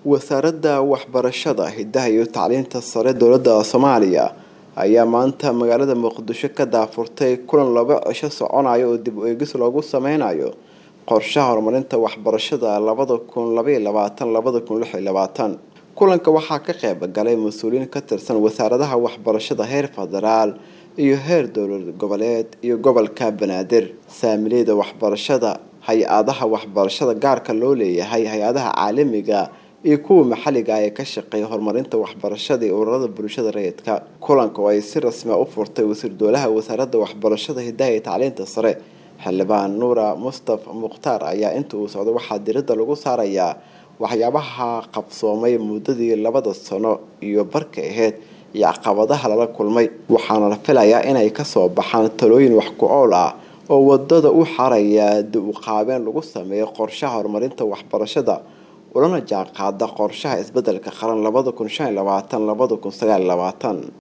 wasaaradda waxbarashada hidaha iyo tacliinta sare dowladda soomaaliya ayaa maanta magaalada muqdisho ka daafurtay kulan laba cisho soconayo oo dib u eegis loogu sameynayo qorshaha horumarinta waxbarashada labada kun labaiyo labaatan labada kun lix iyo labaatan kulanka waxaa ka qeyb galay mas-uuliyiin ka tirsan wasaaradaha waxbarashada heer federaal iyo heer dowlad goboleed iyo gobolka banaadir saamileyda waxbarashada hay-adaha waxbarashada gaarka loo leeyahay hay-adaha caalamiga iyo kuwa maxalliga ee ka shaqeeya horumarinta waxbarashada iyo ururada bulshada rayidka kulanka oo ay si rasmia u furtay wasiir dowlaha wasaaradda waxbarashada hidaha iyo tacliinta sare xildhibaan nuura mustaf mukhtaar ayaa inta uu socdo waxaa diradda lagu saarayaa waxyaabaha qabsoomay muddadii labada sano iyo barka aheyd iyo caqabadaha lala kulmay waxaana la filayaa inay kasoo baxaan talooyin wax ku ool ah oo wadada u xaraya dib u qaabeen lagu sameeyo qorshaha horumarinta waxbarashada ulana jaanqaada qorshaha isbedelka qaran labada kun shan iyo labaatan labada kun sagaal iyo labaatan